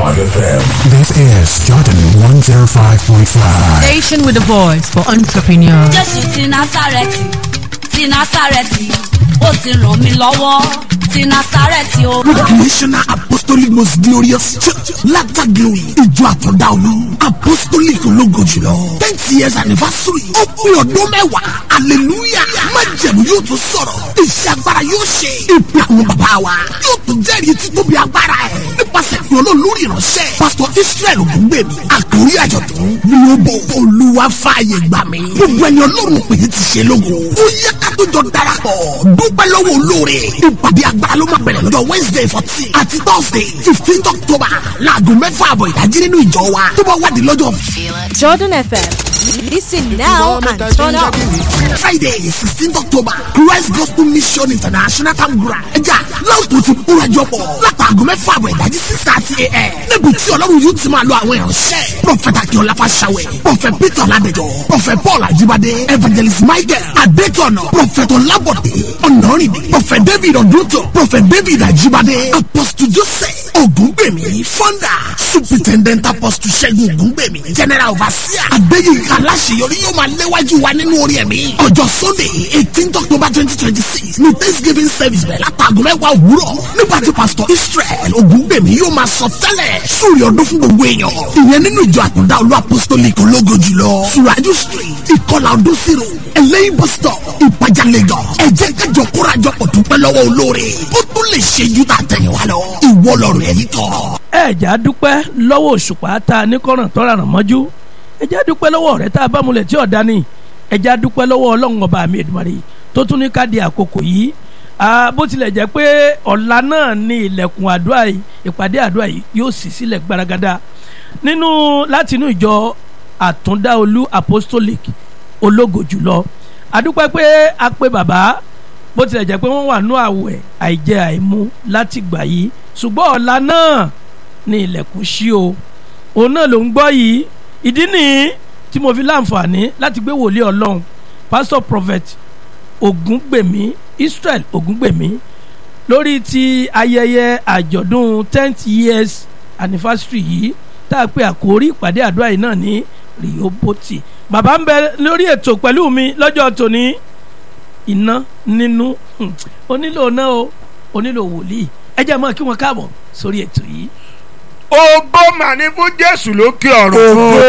FM. This is Jordan 105.5. Station with a voice for entrepreneurs. jésù ti násàrẹ́tì ti násàrẹ́tì ó ti ràn mí lọ́wọ́ ti násàrẹ́tì o. National Apostolic Most Glorious Church Latter Glory Ìjọ Àtọ̀dá Olú Apostolic ológo jùlọ tenth years anniversary ó pé ọdún mẹ́wàá hallelujah májẹ̀mú yóò tún sọ̀rọ̀ iṣẹ́ agbára yóò ṣe ìpè àwọn bàbá wa yóò tún jẹ́rìí títóbi agbára ẹ̀ nípasẹ̀ fi olólórí ìránṣẹ́ Pastor Israel Ògúngbèmí àkórí àjọ̀dún ni ó bọ̀ olúwa fààyè gbà mí gbogbo ẹni ọlọ́run pè é ti ṣe lógo ó yẹ ká tó jọ darapọ̀ dúpẹ́ lọ́wọ́ olóore ìpàdé agbára ló máa bẹ̀rẹ̀ lọ́jọ́ Wednesday fourteen àti Thursday fifteen October láago mẹ́fà àbọ̀ ìdájí nínú ìjọ wa tó bá wádìí lọ́jọ́ Jordan FM. Listen now and turn up. Friday sixteen October Christ Gospel Mission International Campground ẹja láwùjọ ti kúrajọ pọ̀ látàgọ́ mẹ́fà àbọ̀ ìdájí six thirty a.m. níbi tí ọlọ́run yóò ti máa lo àwọn ìránṣẹ́ Prophet Akínọlá Fáṣàwẹ̀ Prophet Peter Ọládẹjọ Prophet Paul Ajibade Evangelist Michael Adétọ̀nà Prophet Ọlábọ̀dé Ọ̀nàrìndé Prophet David Ọdúntò Prophet David Ajibade Apostle Joseph Ògúngbèmí Founder Superintendent Apostle Ṣẹ́gun Ògúngbèmí General Overseer Adéyínká Aláṣeyọrí yóò máa léwájú wa nínú orí ẹ̀mí ọjọ́ Sunday eighteen October twenty twenty six ní Thanksgiving service bẹ̀rẹ̀ látàgọ́ mẹ́wàá òwúrọ̀ nígbà tí Pastor Israel Ògúngbèmí yóò máa sọ tẹ́lẹ̀ sórí ọdún fún gbogbo èèyàn ìyẹn nínú ìjọ àtúndá olú apostolic ológo jùlọ Suraju street ìkọlà ọdún zero ẹlẹ́yìn bus stop ìpàjà Lagos ẹ jẹ́ kájọ kórajọ pọ̀ dúpẹ́ lọ́wọ́ olóore ó tún lè ṣe ju tà tẹ̀yìn wa lọ ìwọ lọ́rùn ẹ̀yìn kọ́. ẹ̀já dúpẹ́ lọ́wọ́ òṣùpá tá a ní kọ́ràn tọ́ra ràn mọ́jú ẹ̀já dúpẹ́ lọ́wọ́ ọ̀rẹ́ tá a bá múlẹ̀ tí ọ̀dá ni ẹ̀já dúpẹ́ lọ́wọ́ ọlọ́run ọba mi Èdùmàrè tó tún ní ká di àkókò yìí Ah, bó tilẹ̀ jẹ́ pé ọ̀la náà ni ilẹ̀kùn àdúrà yìí ìpàdé àdúrà yìí yóò sì sílẹ̀ gbaragada nínú láti inú ìjọ àtúndáolú apostolic ológo jùlọ àdúpẹ́ pé a pé bàbá bó tilẹ̀ jẹ́ pé wọ́n wà nú àwẹ̀ àìjẹ àìmu láti gbà yìí ṣùgbọ́n ọ̀la náà ni ilẹ̀kùn ṣí o òun náà ló ń gbọ́ yìí ìdí nìyí tí mo fi láǹfààní láti gbé wòlíì ọlọ́run pastor prophet ògúngbèmí israel ògúngbèmí lórí ti ayẹyẹ àjọ̀dún tenth years anniversary yìí tá a pè àkórí ìpàdé àdúrà yìí náà ní rìhóbótì bàbá ń bẹ lórí ètò pẹ̀lú mi lọ́jọ́ tòní iná nínú hmm, onílò náà o onílò wòlíì ẹ jẹ́ mọ́ kí wọ́n káàbọ̀ sórí ètò yìí. ògo mà ní fún jésù lókè ọ̀run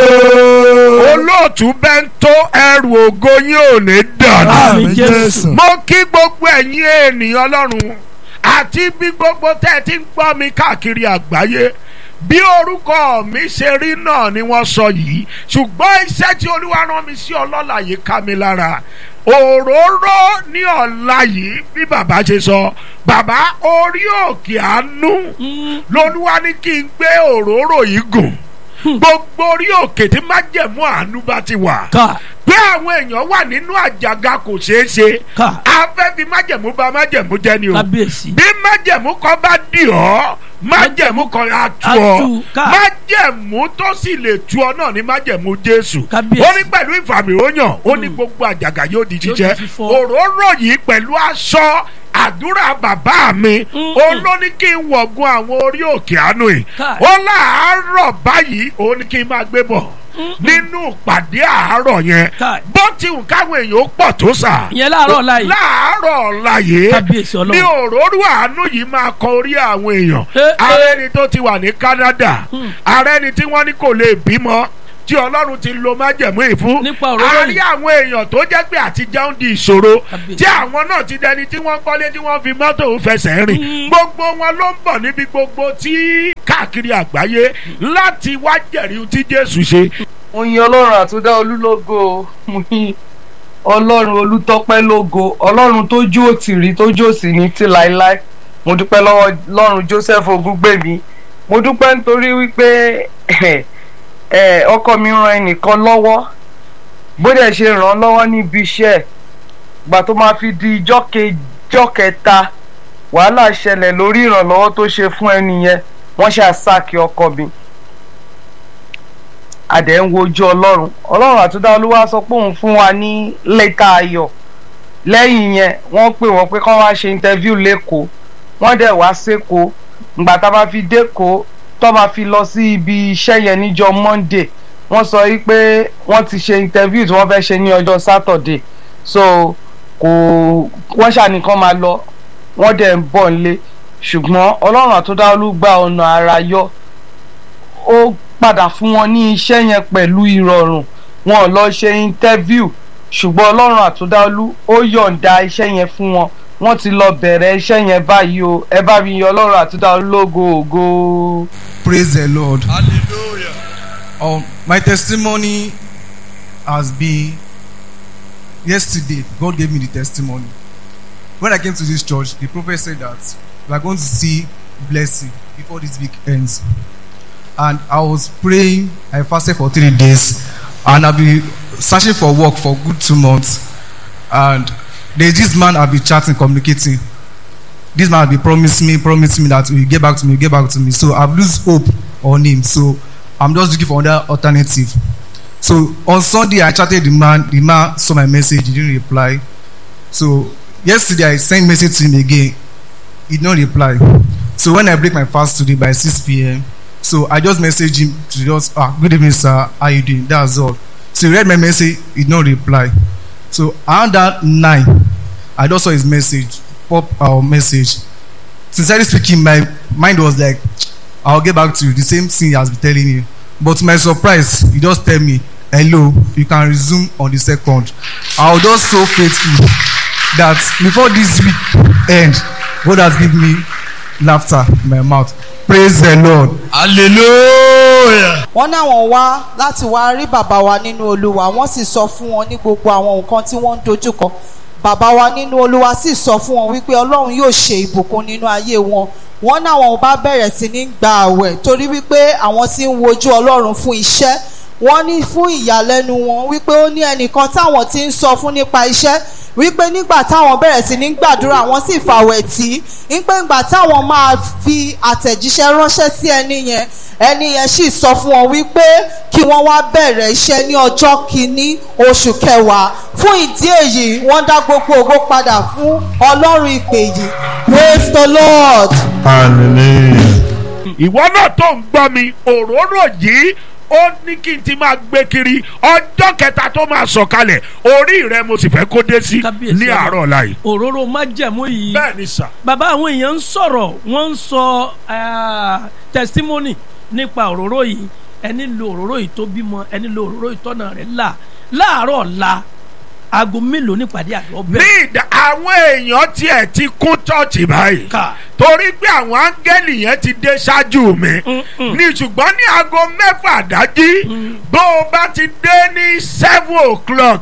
olóòtú bẹ́ńtó ẹrù ògo yín ò ní dànù Àmín Jésù. mo kí gbogbo ẹ̀yin ènìyàn ọlọ́run àti bí gbogbo tẹ́ ẹ ti ń gbọ́ mi káàkiri àgbáyé bí orúkọ mi ṣe rí náà ni wọ́n sọ yìí ṣùgbọ́n iṣẹ́ tí olúwa rán mi sí ọlọ́lá yìí ká mi lára òróró ní ọ̀la yìí bí bàbá ṣe sọ bàbá orí òkè àánú lolúwa ní kí n gbé òróró yìí gùn gbogbo orí òkè tí májẹ̀mú àánú bá ti wà ká pé àwọn èèyàn wà nínú àjàgà kò ṣeé ṣe ká afẹ́ fi májẹ̀mú bà májẹ̀mú jẹ́ ni o kábíyèsí bí májẹ̀mú kan bá dì ọ́ májẹ̀mú kan á tú Á ọ tú, ká. májẹ̀mú tó sì lè tú ọ náà ní májẹ̀mú jésù Kábíyèsí. ó ní pẹ̀lú ìfàmìróyàn ó ní gbogbo àjàgà yóò di Yóò di jíjẹ́ fífọ́. òróró yìí pẹ̀lú aṣọ àdúrà bàbá mi Mm. ó ló ní kí n wọ̀gun àwọn orí òkè àánú yìí Káì. ó láàárọ̀ báyìí ó ní kí n máa gbé bọ̀ nínú ìpàdé àárọ̀ yẹn Káì. bó ti wù káwọn èèyàn ó pọ̀ tó sà ìyẹn láàárọ̀ ọ̀la yìí láàárọ̀ ọ̀la yìí kábíyèsí ní ọlọ́run òróró àánú yìí máa kọ orí àwọn èèyàn Eh, eh. ààrẹ ni tó ti wà ní Canada ààrẹ ni tí wọ́n ní kò lè bímọ tí ọlọ́run ti lo májẹ̀mú yìí fún Nípa òróró a yìí. rí àwọn èèyàn tó jẹ́ pé àti jẹun di ìṣòro Kábíyèsí. tí àwọn náà ti dẹni tí wọ́n kọ́lé tí wọ́n fi mọ́tò fẹsẹ̀ rìn gbogbo wọn ló ń bọ̀ níbi gbogbo tí káàkiri àgbáyé láti wá jẹ̀rí tí Jésù ṣe mo yin ọlọ́run àtúndá olúlógo mo yin ọlọ́run olùtọ́pẹ́ lógo ọlọ́run tó jó òtìrí tó jó òsì ní tí láéláé mo dúpẹ́ lọ́wọ́ ọlọ́run joseph ogúngbèmí mo dúpẹ́ nítorí wípé ẹ, ọkọ mi ran ẹnìkan lọ́wọ́ bó dẹ̀ ṣe ràn án lọ́wọ́ níbi iṣẹ́ ẹ̀ gbà tó máa fi di ijọ́ kejọ́ kẹta wàhálà ṣẹlẹ̀ lórí ìrànlọ́wọ́ tó ṣe fún ẹni yẹn wọ́n ṣe àsáàkì ọkọ mi àdẹ̀ ń wojú ọlọ́run ọlọ́run àtúndá olúwa sọ pé òun fún wa ní lẹ́tà ayọ̀ lẹ́yìn yẹn wọ́n pè wọ́n pé kán wá ṣe interview lẹ́kọ̀ọ́ wọ́n dẹ̀ wá sékòó ngbà tá a bá fi dẹ́kọ̀ọ́ tó máa fi lọ sí ibi iṣẹ́ yẹn níjọ́ monday wọ́n sọ yìí pé wọ́n ti ṣe interview tí wọ́n fẹ́ ṣe ní ọjọ́ saturday so kò wọ́n ṣàníkan máa lọ wọ́n dẹ̀ ń bọ̀ nílé ṣùgbọ́n ọlọ́run àtúndáwọlú gba ọ̀nà ara yọ ó padà fún wọn ní iṣẹ́ yẹn pẹ̀lú ìrọ̀rùn wọn ò lọ ṣe interview ṣùgbọ́n ọlọ́run àtúndáwọlú ó yọ̀ǹda iṣẹ́ yẹn fún wọn wọ́n ti lọ bẹ̀rẹ̀ iṣẹ́ yẹn báyìí o ẹ bá mi yọ ọlọ́run àtúndáwọlú lógo ògo. Praise the Lord. Hallelujah. Um, my testimony has been yesterday. God gave me the testimony. When I came to this church, the prophet said that we are going to see blessing before this week ends. And I was praying. I fasted for three days, and I've been searching for work for good two months. And there's this man I've been chatting, communicating. This man has been promising me, promising me that he will get back to me, get back to me. So I've lose hope on him. So I'm just looking for another alternative. So on Sunday, I chatted the man. The man saw my message. He didn't reply. So yesterday, I sent message to him again. He did not reply. So when I break my fast today by 6 p.m., so I just messaged him to just ah good evening sir how you doing that's all. So he read my message. He did not reply. So around that nine, I just saw his message pop our message. Sincerely speaking, my mind was like, I'll get back to you. The same thing he has been telling you. But to my surprise, he just tell me, hello, you can resume on the second. I was just so faithful that before this week end, God has given me laughter in my mouth. Praise the Lord. Hallelujah. wọ́n náwọn wá láti wá rí bàbá wa nínú olúwa wọ́n sì sọ fún wọn ní gbogbo àwọn nǹkan tí wọ́n ń dojúkọ bàbá wa nínú olúwa sì sọ fún wọn wípé ọlọ́run yóò ṣe ìbùkún nínú ayé wọn wọ́n náwọn bá bẹ̀rẹ̀ sí ní gba àwẹ̀ torí wípé àwọn tí ń wojú ọlọ́run fún iṣẹ́ wọ́n ní fún ìyàlẹ́nu wọn wípé ó ní ẹnìkan táwọn ti ń sọ fún nípa iṣẹ́ wípé nígbà táwọn bẹ̀rẹ̀ sí ní gbàdúrà wọ́n sì fàwẹ̀ tí wípé nígbà táwọn máa fi àtẹ̀jíṣẹ́ ránṣẹ́ sí ẹni yẹn ẹni yẹn sì sọ fún wọn wípé kí wọ́n wá bẹ̀rẹ̀ iṣẹ́ ní ọjọ́ kìíní oṣù kẹwàá fún ìdí èyí wọ́n dá gbogbo ògo padà fún ọlọ́run ìpè yìí praise the lord. ìwọ náà tó ń gbọ́ mi òróró yìí ó ní kí n ti máa gbé kiri ọjọ́ kẹta tó máa sọ̀kalẹ̀ orí rẹ mo sì fẹ́ kó dé sí ní àárọ̀ ọ̀la yìí. òróró májẹ̀mú yìí bẹ́ẹ̀ ni sà. bàbá àwọn èèyàn ń sọ̀rọ̀ wọ́n ń sọ ah, testimony nípa òróró yìí ẹni lo òróró yìí tó bímọ ẹni lo òróró yìí tọ́nà rẹ̀ là láàárọ̀ ọ̀la aago mélòó nípàdé àlọ́ ní bẹ́ẹ̀. ìdá àwọn èèyàn tiẹ̀ ti kún chọ́ọ̀chì báyìí Ká. torí pé àwọn áńgẹ́lì yẹn ti dé ṣáájú mi ní ṣùgbọ́n ní aago mẹ́fà dájí bó o bá ti dé ní seven o'clock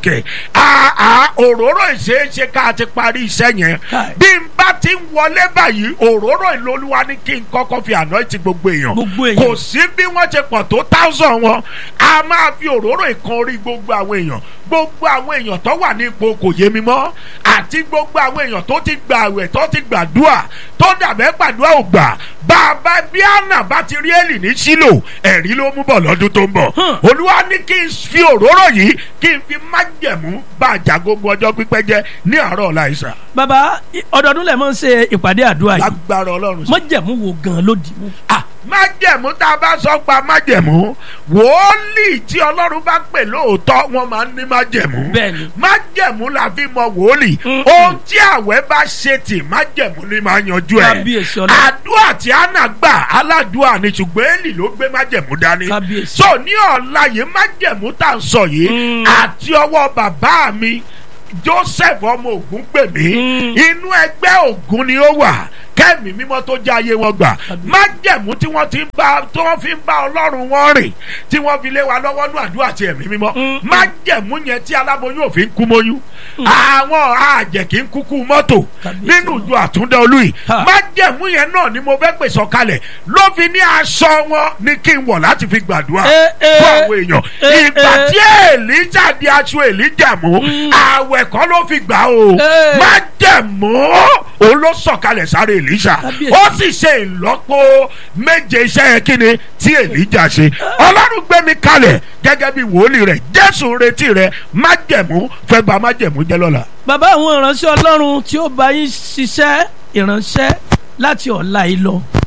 àà òróró ìṣeéṣe ká ti parí iṣẹ́ yẹn Káì. bí n bá ti ń wọlé báyìí òróró ìlólúwa ní kí n kọ́kọ́ fi àná ti gbogbo èèyàn Gbogbo èèyàn. kò sí bí wọ́n ti pọ̀ tó thousand wọn a máa fi òróró ìkan orí gbogbo àwọn èèyàn gbogbo àwọn èèyàn tó wà ní ipò kò yé mi mọ́ àti gbogbo àwọn èèyàn tó ti gbà àwẹ̀ tó ti gbàdúà tó dàbẹ́ gbàdúà ò gbà bàbá bí àná bá ti rí èlì ní sílò ẹ̀rí ló mú bọ̀ lọ́dún tó ń bọ̀ olúwa ní kí n fi òróró yìí kí n fi májẹ̀mú bá àjà gbogbo ọjọ́ pípẹ́ jẹ́ ní àárọ̀ ọ̀la ìsà bàbá i- ọdọọdún lẹ̀ máa ń ṣe ìpàdé àdúrà yìí lágbára ọlọ́run sí. májẹ̀mú wo gan ló dì mú. Ah, májẹ̀mú tá a bá sọ pa májẹ̀mú wòólì tí ọlọ́run bá pè lóòótọ́ wọ́n máa ń ní májẹ̀mú Bẹ́ẹ̀ni. májẹ̀mú la fi mọ wòólì ohun tí àwẹ̀ bá ṣe tì májẹ̀mú ni máa yanjú ẹ̀ Kábíyèsí Ọlọ́run. àdúrà tí àná gbà aládùúà ni ṣùgbọ́n èlì ló gbé májẹ̀mú dání Kábíyèsí. so ní ọ̀la yìí májẹ̀mú tá à ń sọ yìí àti ọwọ́ bàbá mi joseph ọmọ ogun pè mí inú ẹgbẹ́ ogun ni ó wà kẹ́mi mímọ́ tó jẹ́ ayé wọn gbà májẹ̀mú tí wọ́n ti ń bá tí wọ́n fi ń bá ọlọ́run wọn rìn tí wọ́n fi lé wa lọ́wọ́ ní àdúrà ti ẹ̀mí mímọ́ májẹ̀mú yẹn tí aláboyún òfin kú mọ́yún àwọn àjẹ́ kì í kúkú mọ́tò nínú ìjọ àtúndá olú yìí Ha. májẹ̀mú yẹn náà ni mo fẹ́ pè sọ̀kalẹ̀ ló fi ní aṣọ wọn ní kí n wọ̀ láti fi gbàdúrà Eh, eh. fún àwọn èèyàn Eh, ìgbà eh. tí èlíjà di aṣọ èlíjà mú àwẹ̀ kọ́ ló fi gbà o Eh. májẹ̀mú òun ló sọ̀kalẹ̀ sáré èlíjà Kábíyèsí. ó sì ṣe ìlọ́po méje iṣẹ́ yẹn kí ni tí èlíjà ṣe ọlọ́run gbé mi kalẹ̀ gẹ́gẹ́ bí wòlíì rẹ̀ jésù ń retí rẹ̀ májẹ̀mú fẹ́ ba májẹ̀mú jẹ́ lọ́la. bàbá àwọn ìránṣẹ́ ọlọ́run tí ó bá yín ṣiṣẹ́ ìránṣẹ́ láti ọ̀la yìí lọ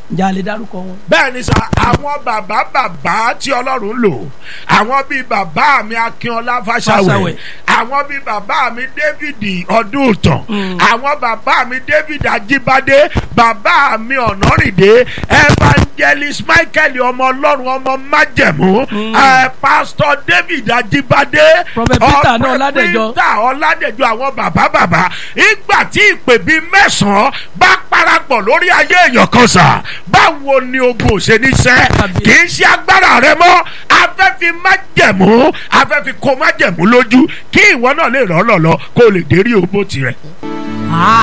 ǹjẹ́ a lè dárúkọ wọn. bẹ́ẹ̀ ni sà àwọn bàbá bàbá tí ọlọ́run lò àwọn bíi bàbá mi akínọlá fàṣàwẹ̀ Fáṣàwẹ̀. àwọn bíi bàbá mi david ọdúntàn àwọn bàbá mi david ajíbádé bàbá mi ọ̀nàrìndé evangelist michael ọmọ ọlọ́run ọmọ májẹ̀mú ẹ pastor david ajíbádé Prophet Peter náà ọpẹ́ Ọládẹ̀jọ. peter ọládẹjọ àwọn bàbá bàbá ìgbà tí ìpè bíi mẹ́sàn-án bá parapọ̀ lórí ayé èèyàn kan sà báwo ni ogun ò ṣe ní sẹ́ kì í ṣe agbára rẹ mọ́ afẹ́fi májẹ̀mú afẹ́fi kó májẹ̀mú lójú kí ìwọ náà lè rọ́ lọ́lọ́ kó o lè dérí òbó tirẹ̀.